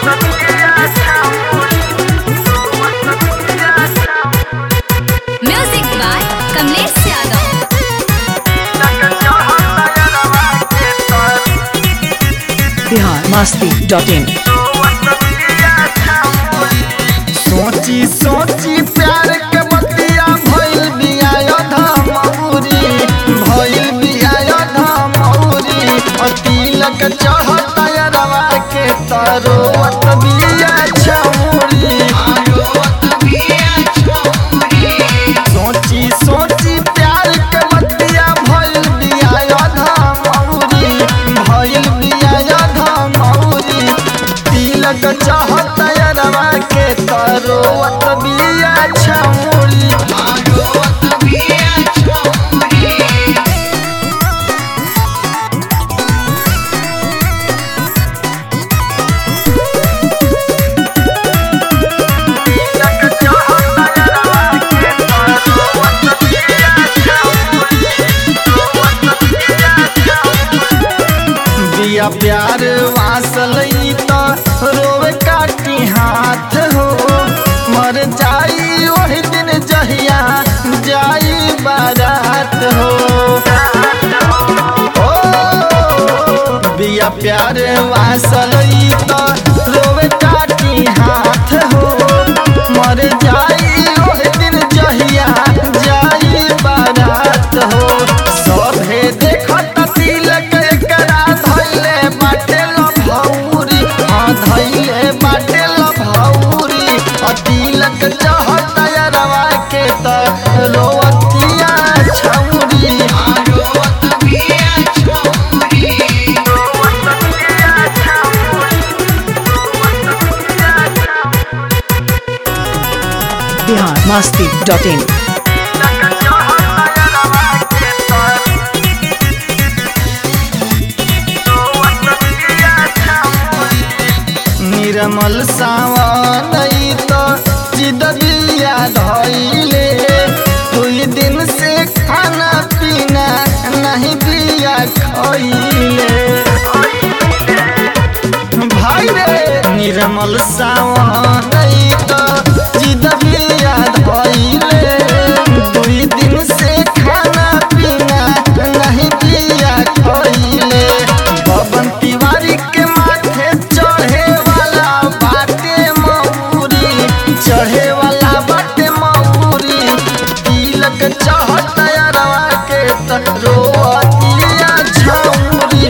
music by Kamlesh Yadav Bihar Masti dot in सोची सोची प्यार के बतिया भइल बिया धमौरी भइल बिया धमौरी तिलक चढ़ता रवा के तरोवत बिया छौरी सोची सोची प्यार के बतिया भइल बिया धमौरी भइल बिया धमौरी तिलक चढ़ता रवा के तरोवत बिया छौरी बिया प्यार वासल त रोवे काटी हाथ हो मर जाई वही दिन जहिया जाई बारात हो ओ, बिया प्यार वासल त रोवे काटी हाथ हो मर जाई वही दिन जहिया जाई बारात हो सभे देखत तिलक एकरा धैले बाटे लभौरी हाँ धैले बाटे लभौरी आ तिलक चढ़ता रवा के त रोवतिया छौरी बिहार मस्ती डॉट इन निर्मल सावन तो जिदबिया धैले दुई दिन से खाना पीना नहीं बिया खैले भाई रे निर्मल सावन तो जिदबिया धैले दुई दिन से खाना पीना नहीं बिया खैले पवन तिवारी के माथे चढ़े वाला बाटे मऊरी चढ़े वाला बाटे मऊरी तिलक चढ़ता रवा के त रोअतिया छौरी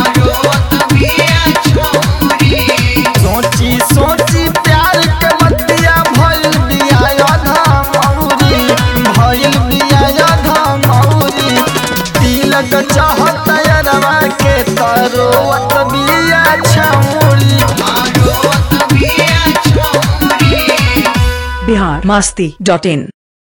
सोची सोची प्यार के बतिया भइल बिया धमौरी भइल बिया धमौरी तिलक चढ़ता रवा के तरोवत बिया छौरी बिहार मस्ती डॉट इन